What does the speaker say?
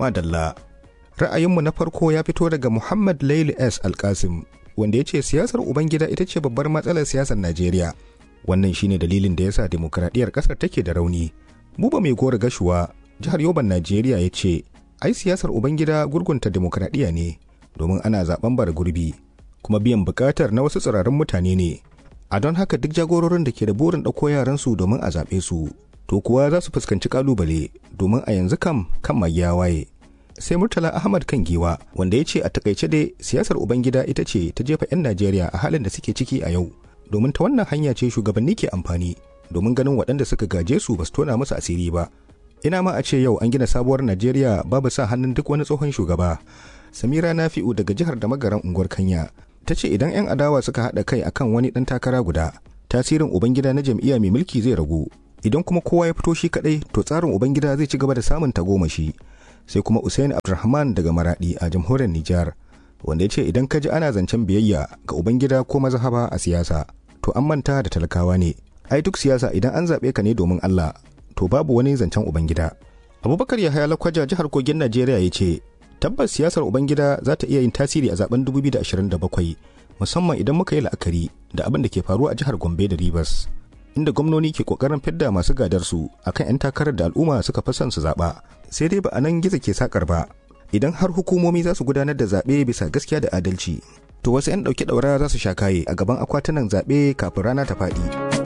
Madalla. Ra'ayinmu na farko ya fito daga Muhammad Laili S. Alkasim, wanda ya ce siyasar Ubangida ita ce babbar matsalar siyasar Najeriya. Wannan shine dalilin da ya sa demokradiyyar ƙasar take da rauni. Buba mai gora gashuwa, jihar Yoban Najeriya ya ce, ai siyasar Ubangida gurgunta demokradiyya ne, domin ana zaben bara gurbi, kuma biyan buƙatar na wasu tsirarin mutane ne. A don haka duk jagororin da ke da burin ɗauko yaransu domin a zaɓe su, to kuwa za su fuskanci ƙalubale domin a yanzu kam kan mai ya waye. sai murtala ahmad kan giwa wanda ya ce a takaice dai siyasar ubangida ita ce ta jefa 'yan najeriya a halin da suke ciki a yau domin ta wannan hanya ce shugabanni ke amfani domin ganin waɗanda suka gaje su ba su tona musu asiri ba ina ma a ce yau an gina sabuwar najeriya babu sa hannun duk wani tsohon shugaba samira nafi'u daga jihar da magaran unguwar kanya ta ce idan 'yan adawa suka haɗa kai akan wani ɗan takara guda tasirin ubangida na jam'iyya mai mulki zai ragu idan kuma kowa ya fito shi kaɗai to tsarin ubangida zai ci gaba da samun tagomashi sai kuma Usain Abdulrahman daga Maradi a jamhuriyar Nijar wanda ya ce idan ka ji ana zancen biyayya ga Ubangida ko mazhaba a siyasa to an manta da talakawa ne ai duk siyasa idan an zaɓe ka ne domin Allah to babu wani zancen Ubangida Abubakar Yahaya Lakwaja jihar Kogin Najeriya ya ce tabbas siyasar Ubangida za ta iya yin tasiri a zaben 2027 musamman idan muka yi la'akari da abin da ke faruwa a jihar Gombe da Rivers inda gwamnoni ke kokarin fidda masu gadarsu akan 'yan takarar da al'umma suka fi son su zaɓa sai dai ba a nan gizo ke sakar ba idan har hukumomi za su gudanar da zaɓe bisa gaskiya da adalci to wasu 'yan ɗauke ɗaura za su sha kaye a gaban akwatunan zaɓe kafin rana ta faɗi.